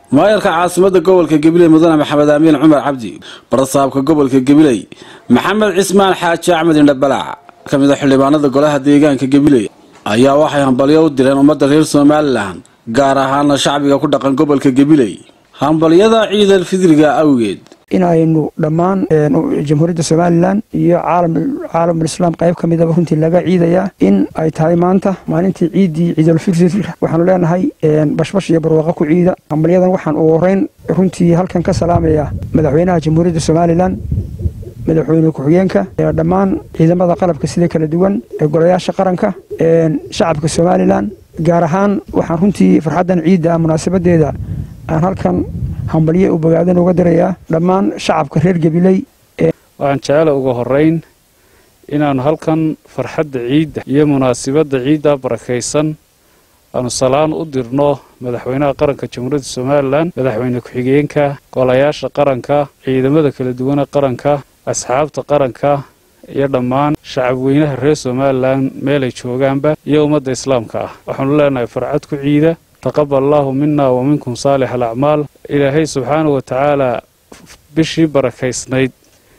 maayarka caasimadda gobolka gabiley mudane maxamed amiin cumar cabdi barasaabka gobolka gabiley maxamed cismaan xaaji axmed indhabalac ka mid a xildhibaanada golaha deegaanka gabiley ayaa waxay hambalyo u direen ummadda reer somalilan gaar ahaana shacbiga ku dhaqan gobolka gabiley hambalyada ciidal fidriga awgeed inaynu dhammaan jamhuuriyadda somalilan iyo caalamulislaam qayb ka midaba runtii laga ciidayaa in ay tahay maanta maalintii ciiddii ciidulfitri waxaanu leenahay bashbash iyo barwaaqo ku ciida hambalyadan waxaan ugu horeyn runtii halkan ka salaamayaa madaxweynaha jamhuuriyadda somalilan madaxweyne ku-xigeenka dhammaan ciidamada qalabka sida kala duwan ee golayaasha qaranka shacabka somalilan gaar ahaan waxaan runtii farxaddan ciidda munaasabadeeda aan halkan hambalye u bogaadan uga dirayaa dhammaan shacabka reer gabiley waxaan jecela uga horeyn inaannu halkan farxadda ciidda iyo munaasibadda ciidda barakaysan aanu salaan u dirno madaxweynaha qaranka jamhuuriyadda somalilan madaxweyne ku-xigeenka golayaasha qaranka ciidamada kala duwana qaranka asxaabta qaranka iyo dhammaan shacabweynaha reer somalilan meelay joogaanba iyo ummadda islaamka ah waxaanu leenahay farcad ku ciida taqabal allaahu mina wa minkum saalix alacmaal ilaahay subxaana wa tacaalaa bishii barakaysnayd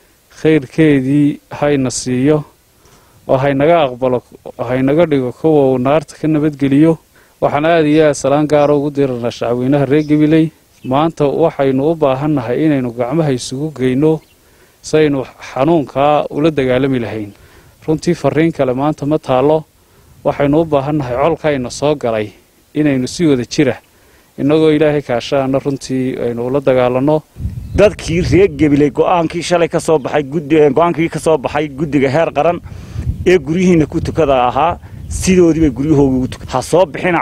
khayrkeedii hayna siiyo oo haynaga aqbalo haynaga dhigo kuwa uu naarta ka nabadgeliyo waxaan aada iyo aad salaan gaara ugu diranaa shacabweynaha reer gabiley maanta waxaynu u baahannahay inaynu gacmaha isugu geyno saynu xanuunkaa ula dagaalami lahayn runtii fariin kale maanta ma taallo waxaynu u baahannahay colkayna soo galay inaynu si wada jira innagoo ilaahay kaashaana runtii aynu ula dagaalanno dadkii reer gabiley go'aankii shalay ka soo baxay go-aankii ka soo baxay guddiga heer qaran ee guryihiina ku tukada ahaa sidoodiibay guryahooga ugu tuka ha soo bixina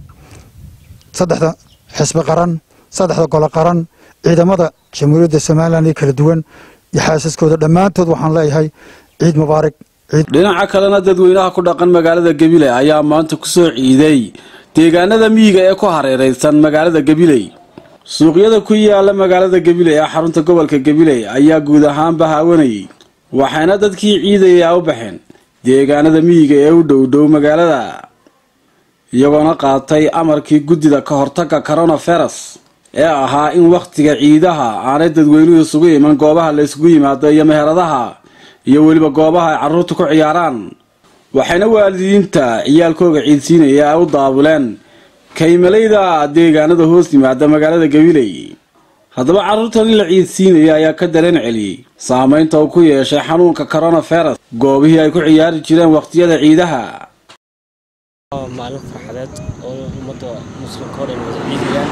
saddexda xisbi qaran saddexda golo qaran ciidamada jamhuuriyadda somalilan ee kala duwan iyo xaasaskooda dhammaantood waxaan leeyahay ciid mubaarak dhinaca kalena dadweynaha ku dhaqan magaalada gabiley ayaa maanta ku soo ciiday deegaanada miyiga ee ku hareeraysan magaalada gabiley suuqyada ku yaala magaalada gabiley ee xarunta gobolka gabiley ayaa guud ahaanba haawanayay waxayna dadkii ciidayaa u baxeen deegaanada miyiga ee u dhowdhow magaalada iyagoona qaatay amarkii guddida ka hortagga coronavirus ee ahaa in wakhtiga ciidaha aanay dadweynuhu isugu iman goobaha la isugu yimaado iyo meheradaha iyo weliba goobaha ay carruurta ku ciyaaraan waxayna waalidiinta ciyaalkooga ciidsiinaya ay u daabuleen kaymalayda deegaanada hoos yimaada magaalada gabiley haddaba carruurtan in la ciidsiinaya ayaa ka dareen celiyey saamaynta uu ku yeeshay xanuunka coronavirus goobihii ay ku ciyaari jireen wakhtiyada ciidaha maalin farxadeed oo ummadda muslimka o dhan wada ciidayaan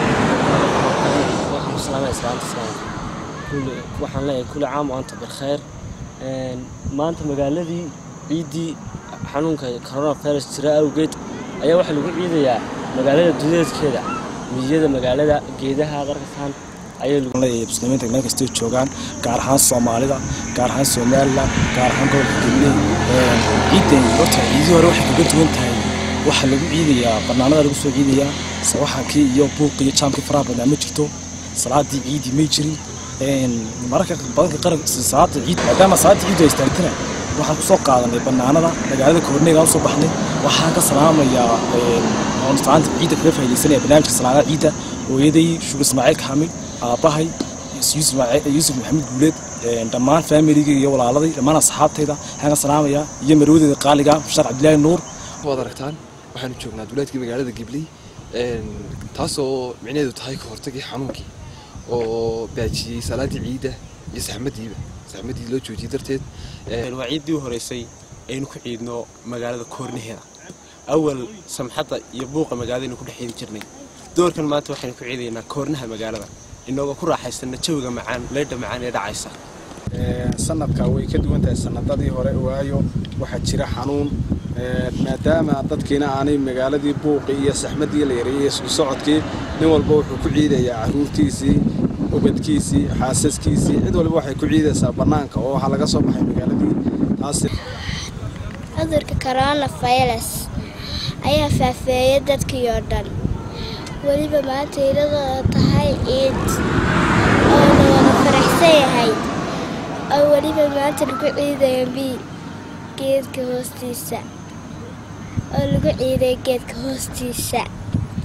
waxaan ku salaamaya islaanta islaamka waxaan leeyahay kulli caam o anta bilkhayr maanta magaaladii ciiddii xanuunka coronavirus jira awgeed ayaa waxaa lagu ciidayaa magaalada dudeedkeeda miyada magaalada geedaha qarkasaan muslimiinta meel kastay joogaan gaar ahaan soomaalida gaar ahaan somalilan gaar ahaan gobolka gabiley ciidan horta ciidii hore waxay kaga duwan tahay waxaa lagu ciidayaa barnaamada lagu soo ciidayaa sawaxankii iyo buuqii iyo jaamkii faraha badnaa ma jirto salaadii ciidii may jirin mararka badanka qaran salaada ciid maadaama salaada ciidu ay istaagtana waxaan kusoo qaadanay banaanada magaalada koorneegaan usoo baxnay waxaan ka salaamayaa oon salaanta ciidda kaga faaidaysanaya barnaamijka salaadaha ciidda hooyaday shugur ismaaciil kaamil aabbahay yuusuf maxamed guuleed dhammaan faamiligay iyo walaaladay dhammaan asxaabtayda waxaan ka salaamayaa iyo marwadeeda qaaliga mushtaar cabdilaahi nuur waad aragtaan waxaanu joognaa duleedkii magaalada gibley taasoo micnaheedu tahay ka hortagii xanuunkii oo baajiyey salaadii ciidda iyo saxmadiiba saxmadii loo joojiyey darteed waa ciiddii u horeysay aynu ku ciidno magaalada koornaheeda awal samxadda iyo buuqa magaaladaynu ku dhex ciidi jirnay doorkan maanta waxaynu ku ciidaynaa koornaha magaalada inagoo ku raaxaysana jawiga macaan leydha macaan ee dhacaysa sanadka way ka duwan tahay sanadadii hore waayo waxaa jira xanuun maadaama dadkiina aanay magaaladii buuqii iyo saxmadii la yareeyey isku socodkii nin walba wuxuu ku ciidayaa caruurtiisii ubadkiisii xaasaskiisii cid waliba waxay ku ciidaysaa bannaanka oo waxaa laga soo baxay magaaladii taas cudurka coronavirus ayaa faafeeyay dadkii oo dhan weliba maanta iladoo tahay ciid oo la wada faraxsan yahay oo weliba maanta lagu ciidayo bi geedka hoostiisa oo lagu ciiday geedka hoostiisa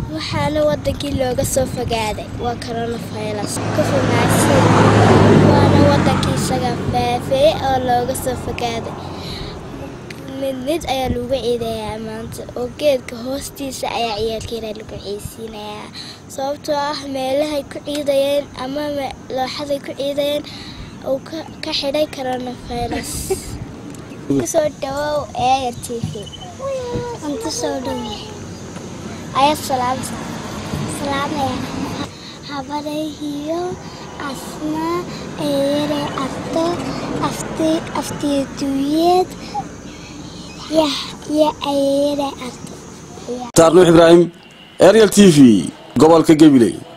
waxaana wadankii looga soo fogaaday waa coronavirus ku fogaasay waana wadankii isaga faafeeyey oo looga soo fogaaday mid mid ayaa lagu ciidayaa maanta oo geedka hoostiisa ayaa ciyaalkeena lagu ciisiinayaa sababtoo ah meelahay ku ciidayeen ama looxaday ku ciidayeen uu ka xidhay coronavirus kusoo dhawow eeya t v cunto soo dhawe ayaad salaamta salaamaya habadayhiyo asna eeyare arto afti aftiyaduuyeed iyo ayeere arto taar nuux ibraahim ariel t v gobolka gabiley